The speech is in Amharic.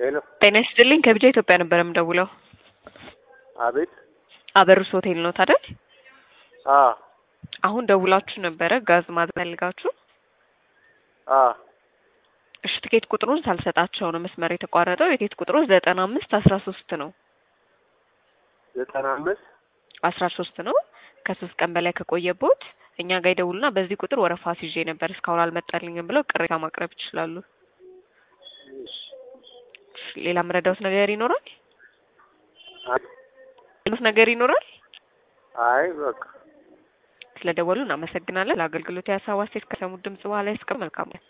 ሄሎ ጤና ይስጥልኝ ከቢጃ ኢትዮጵያ ነበር የምደውለው። አቤት አበሩስ ሆቴል ነው ታዲያ? አ አሁን ደውላችሁ ነበረ ጋዝ ማዘዝ ፈልጋችሁ። አ እሺ ትኬት ቁጥሩን ሳልሰጣቸው ነው መስመር የተቋረጠው። የትኬት ቁጥሩ ዘጠና አምስት አስራ ሶስት ነው ዘጠና አምስት አስራ ሶስት ነው። ከሶስት ቀን በላይ ከቆየቦት እኛ ጋር ይደውሉና በዚህ ቁጥር ወረፋ ይዤ ነበር እስካሁን አልመጣልኝም ብለው ቅሬታ ማቅረብ ይችላሉ። እሺ እሺ፣ ሌላ መረዳት ነገር ይኖራል? አይ ሌሎት ነገር ይኖራል? አይ በቃ ስለደወሉ እናመሰግናለን። ለአገልግሎት የሀሳብ አስተያየት ከሰሙት ድምጽ በኋላ እስከ መልካም